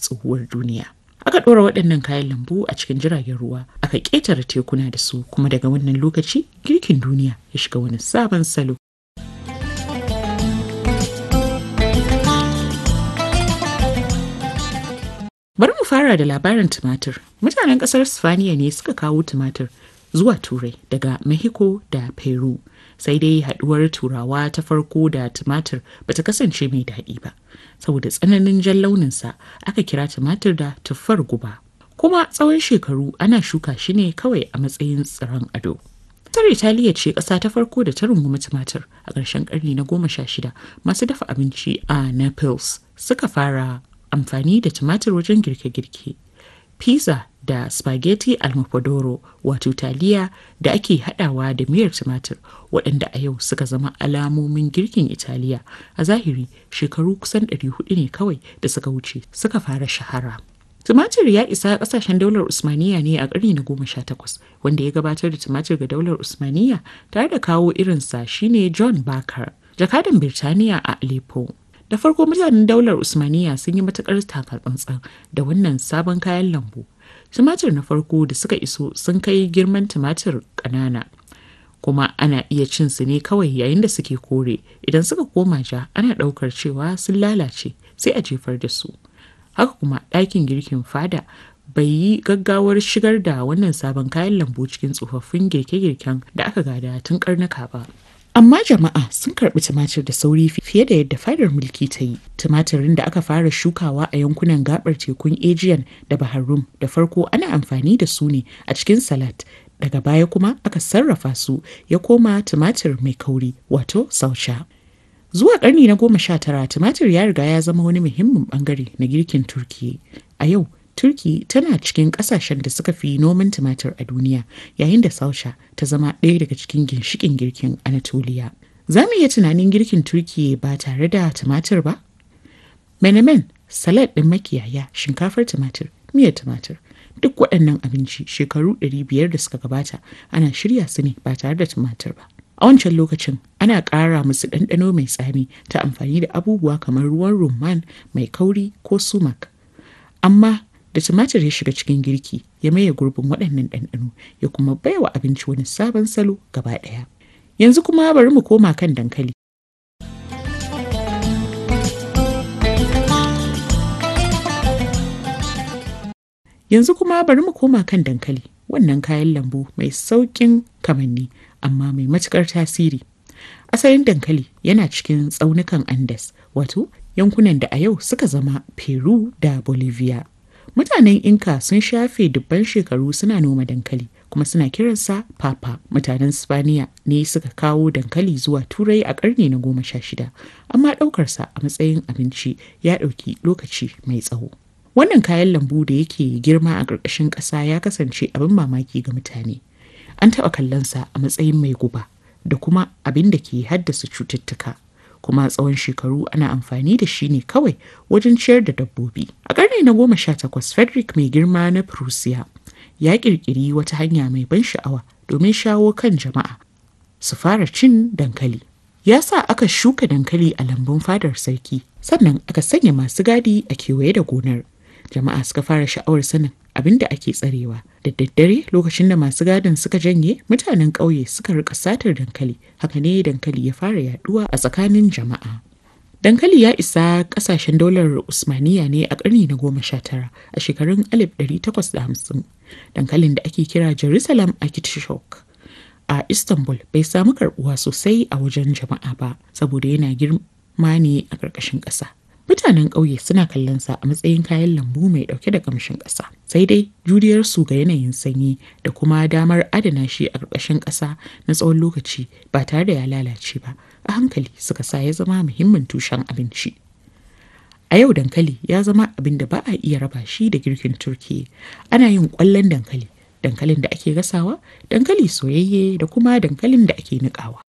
tsohuwar duniya. Aka ɗora waɗannan kayan lambu a cikin jiragen ruwa, aka ƙetare tekuna da su kuma daga wannan lokaci girkin duniya ya shiga wani sabon salo. Bari mu fara da labarin tumatir. Mutanen ƙasar Sifaniya ne suka kawo tumatir zuwa Turai daga Mexico da Peru. Sai dai haɗuwar Turawa ta farko da tumatir bata kasance mai daɗi ba. Saboda tsananin jan launinsa aka kira tumatir da tuffar guba. Kuma tsawon shekaru ana shuka shi ne kawai a matsayin tsiron ado. Ƙasar Italiya ce ƙasa ta farko da ta rungumi tumatir a ƙarshen ƙarni na goma sha shida masu dafa abinci a Naples suka fara amfani da tumatir wajen girke-girke. Pizza da spaghetti almofadoro wato taliya da ake hadawa da miyar tumatir waɗanda a yau suka zama alamomin girkin Italiya a zahiri shekaru kusan 400 ne kawai da suka wuce suka fara shahara. Tumatir ya isa ƙasashen daular Usmaniya ne a ƙarni na goma sha takwas wanda ya gabatar da tumatir ga daular Usmaniya tare da kawo irinsa shine John Barker, jakadan Birtaniya a Aleppo. da farko mutanen daular usmaniya sun yi matukar takatsantsan da wannan sabon kayan lambu tumatir na farko da suka iso sun kai girman tumatir ƙanana kuma ana iya cin su ne kawai yayin da suke kore idan suka koma ja ana ɗaukar cewa sun lalace sai a jefar da su haka kuma ɗakin girkin fada bai yi gaggawar shigar da wannan sabon kayan lambu cikin tsofaffin girke-girken da aka gada tun karnuka ba Amma jama'a sun karɓi tumatir da sauri fiye da yadda fadar mulki ta yi. Tumatirin da aka fara shukawa a yankunan gabar tekun Aegean da Bahar Rum da farko ana amfani da su ne a cikin salat. Daga baya kuma aka sarrafa su ya koma tumatir mai kauri wato sausha. Zuwa ƙarni na goma sha tara tumatir ya riga ya zama wani muhimmin bangare na girkin Turkiyya. A yau Turki tana cikin kasashen da suka fi noman tumatir a duniya yayin da Sausha ta zama ɗaya daga cikin ginshikin girkin Anatoliya. Za mu iya tunanin girkin Turki ba tare da tumatir ba? Menemen, salad ɗin makiyaya, shinkafar tumatir, miyar tumatir. Duk waɗannan abinci shekaru 500 da suka gabata ana shirya su ne ba tare da tumatir ba. A wancan lokacin ana ƙara musu ɗanɗano mai tsami ta amfani da abubuwa kamar ruwan rumman mai kauri ko sumak. Amma da tumatir ya shiga cikin girki ya maye gurbin waɗannan ɗanɗano ya kuma baiwa abinci wani sabon salo gaba ɗaya. Yanzu kuma bari mu koma kan dankali. Yanzu kuma bari mu koma kan dankali wannan kayan lambu mai sauƙin kamanni amma mai matuƙar tasiri. Asalin dankali yana cikin tsaunukan Andes wato yankunan da a yau suka zama Peru da Bolivia. Mutanen Inka sun shafe dubban shekaru suna noma dankali kuma suna kiransa papa. Mutanen Spaniya ne suka kawo dankali zuwa Turai a ƙarni na goma sha shida, amma ɗaukarsa a matsayin abinci ya ɗauki lokaci mai tsawo. Wannan kayan lambu da yake girma a ƙarƙashin ƙasa ya kasance abin mamaki ga mutane. An taɓa kallonsa a matsayin mai guba da kuma abin da ke haddasa cututtuka. kuma tsawon shekaru ana amfani da shi ne kawai wajen ciyar da dabbobi. A ƙarni na goma sha takwas Frederick mai girma na Prussia ya ƙirƙiri wata hanya mai ban sha'awa domin shawo kan jama'a su fara cin dankali. Ya sa aka shuka dankali a lambun fadar sarki sannan aka sanya masu gadi a kewaye da gonar. Jama'a suka fara sha'awar sanin abin da ake tsarewa da daddare lokacin da masu gadin suka janye mutanen ƙauye suka rika satar dankali haka ne dankali ya fara yaduwa a tsakanin jama'a dankali ya isa ƙasashen daular usmaniya ne a ƙarni na goma sha tara a shekarun 1850 dankalin da ake kira jerusalem artichoke a istanbul bai samu karbuwa sosai a wajen jama'a ba saboda yana girma ne a ƙarƙashin ƙasa Mutanen ƙauye suna kallon sa a matsayin kayan lambu mai ɗauke da ƙamshin ƙasa. Sai dai juriyar su ga yanayin sanyi da kuma damar adana shi a ƙarƙashin ƙasa na tsawon lokaci ba tare da ya lalace ba. A hankali suka sa ya zama muhimmin tushen abinci. A yau dankali ya zama abin da ba a iya raba shi da girkin Turkiyya. Ana yin ƙwallon dankali, dankalin da ake gasawa, dankali soyayye da kuma dankalin da ake niƙawa.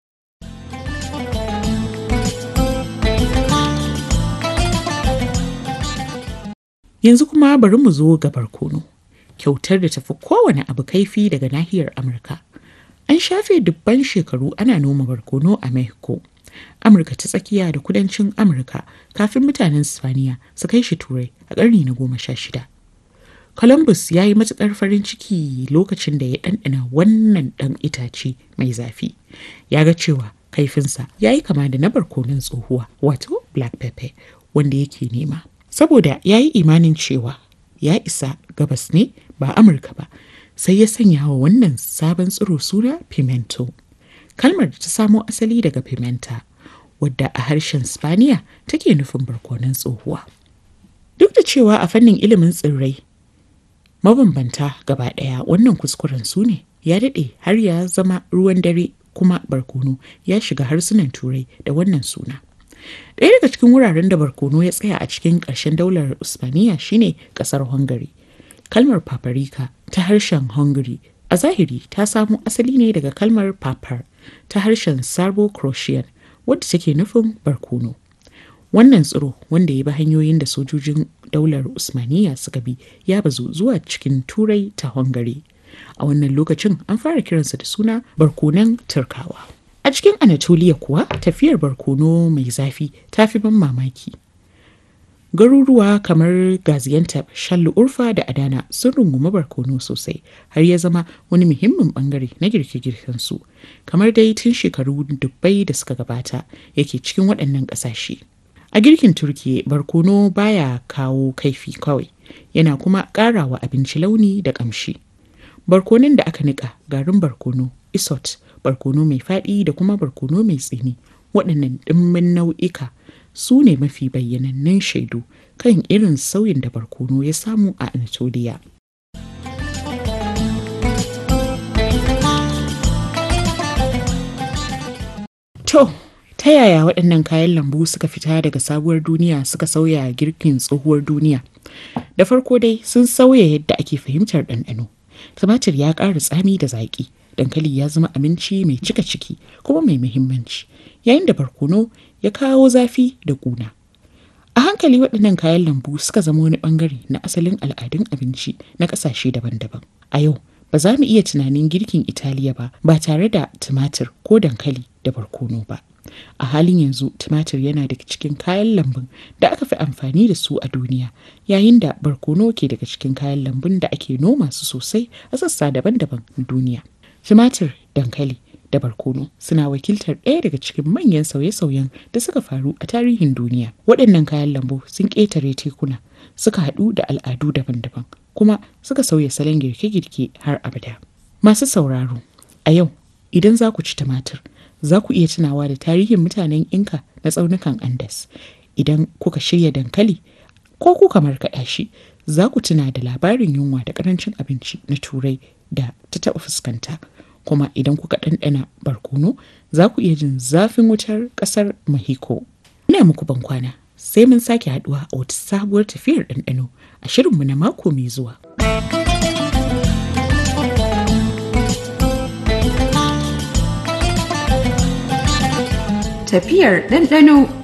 Yanzu kuma bari mu zo ga barkono. Kyautar da tafi kowane abu kaifi daga nahiyar Amurka. An shafe dubban shekaru ana noma barkono a Mexico. Amurka ta tsakiya da kudancin Amurka kafin mutanen Spaniya su kai shi Turai a ƙarni na goma sha shida. Columbus ya yi matuƙar farin ciki lokacin da ya ɗanɗana wannan ɗan itace mai zafi. Ya ga cewa kaifinsa ya yi kama da na barkonon tsohuwa wato black pepper wanda yake nema. Saboda ya yi imanin cewa ya isa gabas ne ba Amurka ba sai ya sanya wa wannan sabon tsiro suna pimento. Kalmar da ta samo asali daga pimenta wadda a harshen Spaniya take nufin barkonon tsohuwa. Duk da cewa a fannin ilimin tsirrai mabambanta gaba ɗaya wannan kuskuren su ne ya daɗe har ya zama ruwan dare kuma barkono ya shiga harsunan turai da wannan suna. Ɗaya daga cikin wuraren da barkono ya tsaya a cikin ƙarshen daular Usmaniya shine ƙasar Hungary. Kalmar paprika ta harshen Hungary a zahiri ta samo asali ne daga kalmar papar ta harshen Serbo-Croatian wadda take nufin barkono. Wannan tsiro wanda ya bi hanyoyin da sojojin daular Usmaniya suka bi ya bazu zuwa cikin Turai ta Hungary. A wannan lokacin an fara kiransa da suna barkonon Turkawa. A cikin Anatolia kuwa tafiyar barkono mai zafi ta fi ban mamaki. Garuruwa kamar Gaziantep, Shallu Urfa da Adana sun rungumi barkono sosai har ya zama wani muhimmin bangare na girke-girken su. Kamar dai tun shekaru dubbai da suka gabata yake cikin waɗannan ƙasashe. A girkin Turkiye barkono baya kawo kaifi kawai, yana kuma ƙarawa abinci launi da ƙamshi. Barkonon da aka niƙa garin barkono, isot, barkono mai faɗi da kuma barkono mai tsini waɗannan ɗimbin nau'ika su ne mafi bayyanannun shaidu kan irin sauyin da barkono ya samu a Anatolia. To, ta yaya waɗannan kayan lambu suka fita daga sabuwar duniya suka sauya girkin tsohuwar duniya? Da farko dai sun sauya yadda ake fahimtar ɗanɗano. Tumatir ya ƙara tsami da zaƙi. dankali ya zama abinci mai cika ciki kuma mai muhimmanci yayin da barkono ya kawo zafi da ƙuna. A hankali waɗannan kayan lambu suka zama wani ɓangare na asalin al'adun abinci na ƙasashe daban-daban. A yau, ba za mu iya tunanin girkin Italiya ba ba tare da tumatir ko dankali da barkono ba. A halin yanzu tumatir yana daga cikin kayan lambun da aka fi amfani da su a duniya yayin da barkono ke daga cikin kayan lambun da ake noma su sosai a sassa daban-daban na duniya. Tumatir, dankali da barkono suna wakiltar ɗaya daga cikin manyan sauye-sauyen da suka faru a tarihin duniya. Waɗannan kayan lambu sun ƙetare tekuna, suka haɗu da al'adu daban-daban, kuma suka sauya salon girke-girke har abada. Masu sauraro, a yau idan za ku ci tumatir, za ku iya tunawa da tarihin mutanen Inka na tsaunukan Andes. Idan kuka shirya dankali ko kuka markaɗa shi, za ku tuna da labarin yunwa da ƙarancin abinci na Turai da ta taɓa fuskanta. kuma idan kuka ɗanɗana barkono za ku iya jin zafin wutar ƙasar Mexico. Ina muku ban kwana sai mun sake haɗuwa a wata sabuwar tafiyar ɗanɗano a shirinmu na mako mai zuwa. Tafiyar ɗanɗano